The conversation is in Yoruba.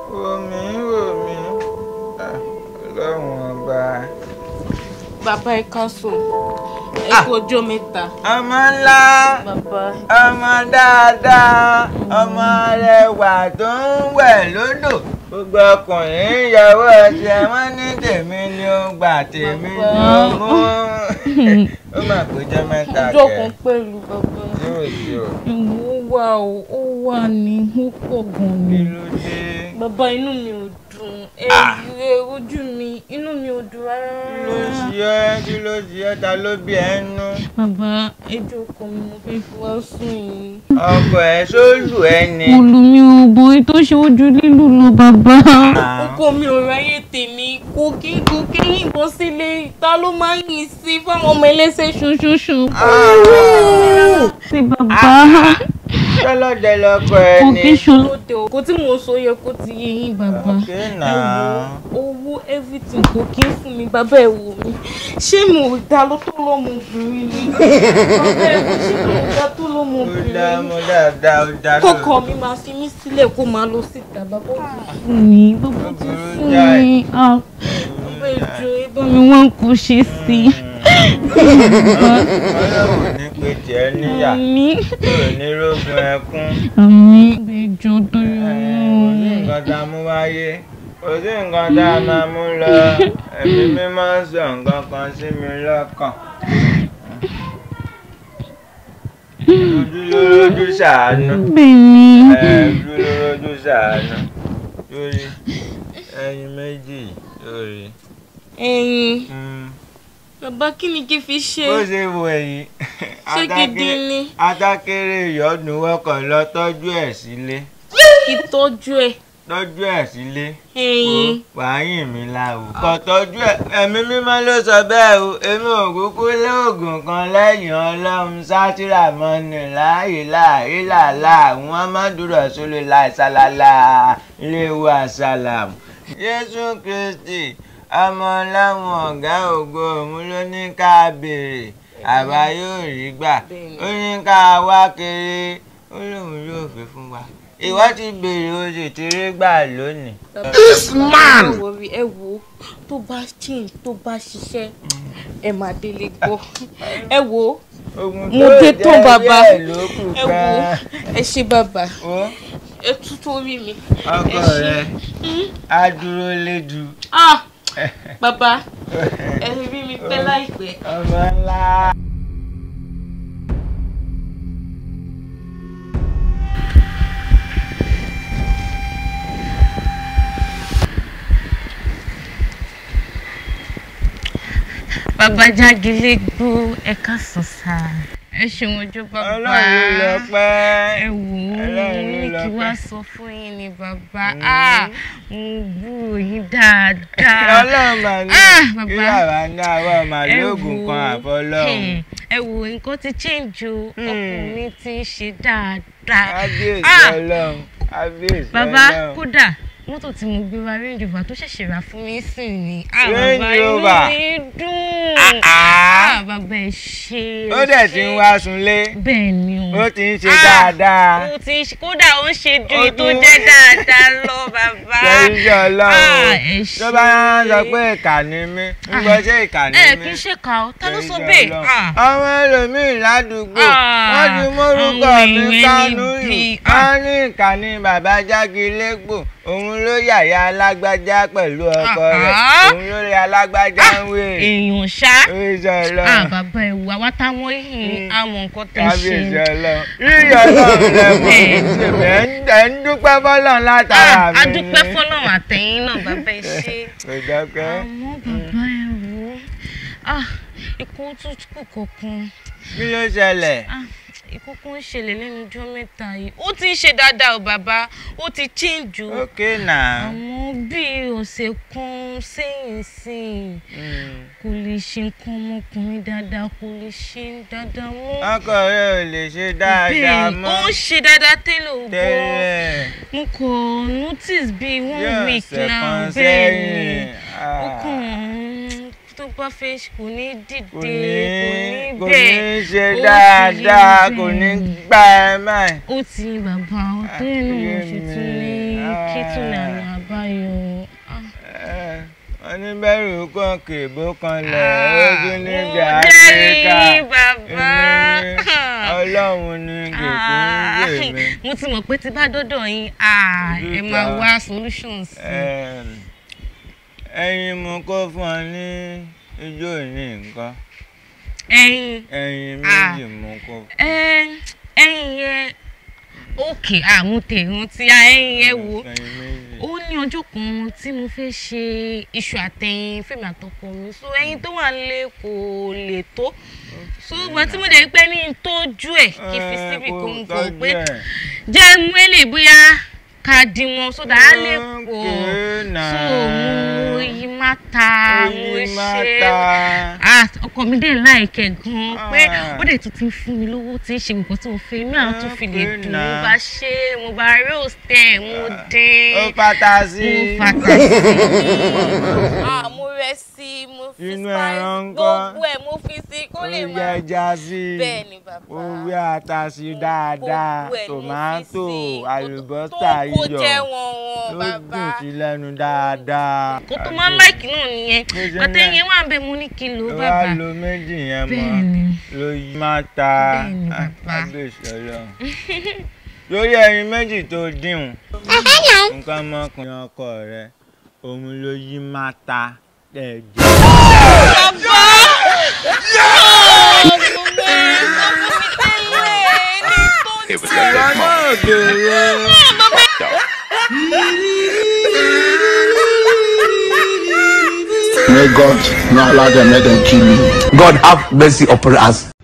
omi omi ọlọ́run ọba. bàbá ẹ ká sùn ẹ kú ọjọ́ mẹ́ta. ọmọ ńlá bàbá ọmọ dáadáa ọmọ rẹwà tó ń wẹ̀ lódò gbogbo ọkùnrin ìyàwó ọtí ẹ wọn ní tèmi ni ó gbà tèmi ni ó mú ó mà péjọ mẹ́ta ọjọ́ kẹ kan pẹ̀lú bàbá. yóò sí o ìwọ ó wà ó ó wà ní ó pọ̀ gan kí ni. ló dé bàbá inú mi ò dùn ẹ ẹ ojú mi inú mi ò dùn rárá. kí ló ṣe ẹ́ kí ló ṣe ẹ́ ta ló bí ẹ nú bàbá ẹjọ́ ọkọ mi mo fẹ́ fi wá sùn yìí. ọkọ ẹ sólù ẹ ni. olùmí ò bọ ètò ṣe ojú lílù lọ bàbá. ọkọ mi ò ráyè tèmi kò kí kò kí yìnbọn sílé ta ló máa ń yìn sí fáwọn ọmọ ẹlẹ́sẹ̀ ṣoṣooṣo. sí bàbá sọlọ́dẹ lọkọ ẹ kò ni. kí ṣolóde o kò tí mo sọ yẹ kó ti yé yín bàbá. Okay ẹ now. wo owó everything kò kí ń fún mi bàbá ẹ wò mí ṣé mo ò dá ló tó lọ́mọbìnrin ni bàbá ẹ wò ṣé mo ò dá tó ó dá lọ́mọbìnrin ni mo dáadáa ó dá kọkọ mi máa fi mí sílẹ̀ kó máa lọ síta bàbá ó ti fún mi bàbá ó ti fún mi ah, bàbá ìjọ ẹ bá mi wá nǹkan ṣe sí i. ọlọ́run ní pé tiẹ̀ níyà àmì kúrò ní rógun ẹkún. àmì ìjọ tó yọ kò sí nǹkan tá a mú wáyé kò sí nǹkan tá a máa mú lọ ẹ̀mí mímọ́ ń sọ nǹkan kan sí mi lọ́kàn. ojú ló lójú ṣàánú bẹ́ẹ̀ni ojú ló lójú ṣàánú lórí ẹyin méjì lórí. ẹyin Mm. bàbá kí ni kí n fi ṣe bó ṣe wọ èyí ṣé gidi ni adákéré ìyọ́nù wọ́kọ̀ lọ tọ́jú ẹ̀ sílé kí tọ́jú ẹ̀ tọ́jú ẹ̀ sílé ẹyin wàáyìn mi la o kò tọ́jú ẹ̀ ẹ̀mí mímọ́ ló sọ bẹ́ẹ̀ o èmi ò kúkú lóògùn kan lẹ́yìn ọlọ́run sátìrà mọ́ni láàyè láàyè làlá wọn má dúró sólè láìsàlálà iléewu àsálàm jésù kristi ọmọ ọlọ́run ọ̀gá ògo òun ló ní ká béèrè àwa yóò rí gbà ó ní ká wá kiri ó lóun yóò fi fún wa ìwọ ti béèrè o sì ti rí gbà lónìí. This man. ẹ wo tó bá change tó bá ṣiṣẹ́ ẹ máa délé gbọ́ ẹ wo Ogun mo tó dé jẹ́ tán bàbá díẹ̀ ló kù ẹ wo gan-an. ẹ ṣe bàbá Ó, ẹ tún tó rí mi. ọkọ ẹ ṣe. rẹ Hmm? á dúró lédu. ah bàbá ẹ rí mi pẹ́ láìpẹ́. ọmọ ńlá. bàbá jágilé gbó ẹ káàsán sá ẹ ṣeun ojú bàbá ọlọ́run ló lọ pẹ́. ẹ wò ó Ọlọ́run mo ló ní lọ kí wá pẹ́. sọ fún yín ni bàbá ah mo gbúrò yín dáadáa ọlọ́run mà ní Ah, bàbá. kí àwa ní àwọn ẹ màlúùgùn wò kan ó, àfọlọ́run. hmm, ẹ wò ó, nǹkan ti change o Hmm. ọkùnrin ti ń ṣe dáadáa kábíyèsí Ah, ọlọ́run kábíyèsí bàbá ọlọ́run. kódà mọ́tò tí mo gbé wá range rover tó ṣẹ̀ṣẹ̀ rà fún mi sìn ni ah Range bàbá inú Rover. mi dùn Ah, ah bàbá ẹ ṣe ó dẹ̀ ti ń wá sunlé bẹ́ẹ̀ ni o ó ti ń ṣe Ah, dáadáa. ó ti ń ṣe kódà ó ń ṣe ju Ó èyí tó tún- jẹ́ dáadáa lọ bàbá Ṣé iṣẹ́ Ah, ọlọ́run ẹ tó bá ṣé. sọ pé ìkà ni mí ń gbọ́ ṣé ìkà ni ẹ mí. kì í ṣe kà ó ta ló Ṣé sọ iṣẹ́ bẹ́ẹ̀ Ọlọ́run. Ah, àwọn ẹlòmíín ládùúgbò Ah, wọ́n ti mórúkọ àwọn mi èèyàn kánú níbi. yìí Ah. wọ́n ní ìkànnì bàbá jágilégbò òun ló yàyà alágbájá pẹ̀lú ọkọ rẹ̀ Ah. òun ló rí alágbájá ń wé èèyàn ṣá oríṣi ah ọlọ́run bàbá ẹ wò àwa táwọn yìí àwọn nǹkan tẹ ṣe kábíyèsí ọlọ́run yíyọ ọlọ́run lẹ́mọ̀ ṣèbẹ̀ ẹ̀ ń dúpẹ́ fọ́lọ́run látara ah mi a dúpẹ́ fọlọ́run àtẹ̀yìn náà bàbá ẹ ṣe. kò dọ́kẹ́ àmọ́ bàbá ẹ wò ó ah ikú tún kù kankan kí ló ṣẹlẹ̀ ah ikú kan ń ṣẹlẹ̀ lẹ́nu ọjọ́ mẹ́ta yìí ó ti ń ṣe dáadáa o bàbá ó ti change o ókè náà àmọ́ bíi ọ̀sẹ̀ kan sẹ́yìn sẹ́yìn kò lè ṣe nǹkan ọmọkùnrin dáadáa kò lè ṣe dáadáa mọ́ ọkọ rẹ ò lè ṣe dáadáa bẹ́ẹ̀ mọ́ ó ń ṣe dáadáa tẹ́lẹ̀ ò gbọ́ tẹ́lẹ̀ mo kò notice bíi one yóò week ṣe now kan bẹ́ẹ̀ ni sẹ́yìn ó Ah. kàn tó bá fẹ́ ṣe kò ní dìde kò kò ní ní kò bẹ́ẹ̀ ní ṣe ó ti dáadáa rí kò ní bẹ́ẹ̀. gbá ẹ máì. ó ti bàbá ọtẹ́ náà mo ṣe tún ní ṣé tún ní àná àbáyọ. Eh, wọ́n ní bẹ́rù kan kèbó kan lẹ̀ Ah, ojú níbi mo áfíríkà jẹ́rìí, bàbá. èmi ọlọ́run ní kìkì ń gbè mí. mo ti mọ̀ pé tí bá dọ́dọ̀ yín ah, ẹ máa Dúdà. wá solutions. Em, ẹyin mo kó fún ọ ní ijó ní nǹkan ẹyin ẹyin Ah. méjì mo kó ẹ ẹyin yẹn òkè àmútẹ rántí ẹyin yẹn wo ẹyin méjì. ó ní ọjọ́ kan tí mo fẹ́ ṣe iṣu àtẹ̀yìn fèmí àtọkọ mi so ẹyin tó wà nílé kò lè tó so ìgbà tí mo dẹ̀ rí pé ní tójú ẹ̀ kí n fi Eh, síbì kò kó n kò tọ́jú pé ẹ̀. jẹ́ mú èlé bóyá ká dín wọn sódà á lè pọ̀ Okay, so nah. mo yí má ta mo Oyin ṣe mata. ah ọkọ mi dé láìkẹ gan pé Ah. ó dẹ̀ tún ti ń fún mi lówó tí ń ṣe nǹkan tí mo fẹ́ inú àwọn tún fi lè Okay, dùn mo nah. bá ṣe mo bá roast ẹ̀ mo dín ó pátá sí. mo fata sí. ah mo rẹ sí mo fi Inú spice ẹran ńkọ́? gbogbo ẹ̀ mo fi sí kó ó lè yẹ máa ẹja sí. bẹ́ẹ̀ ni bàbá ó wí ata sí dáadáa Gbogbo ẹ̀ ni mo fi tòmátò sí. àlùbọ́sà tó kó iyọ̀ jẹ́ wọn wọn ló bàbá dùn sí lẹ́nu dáadáa. kó tó máa ń láìkì náà nìyẹn Bó ṣe ń àtẹ̀yìn wà bẹ́ẹ̀ mo ní kí ló wá bàbá lo méjì yẹn mọ́ bẹ́ẹ̀ ni ló yí má ta Bẹ́ẹ̀ ni, bàbá. abéṣọlọ lórí ẹyin méjì tó dìhun nǹkan ọmọkùnrin ọkọ rẹ òun ló yí má ta ẹ̀jẹ̀. bàbá ọmọ mi sọ fún mi tẹ́lẹ̀ ní tó It was jẹ́. at that ọmọ moment ògèrè. May God not allow them, let them kill you. God have mercy upon us.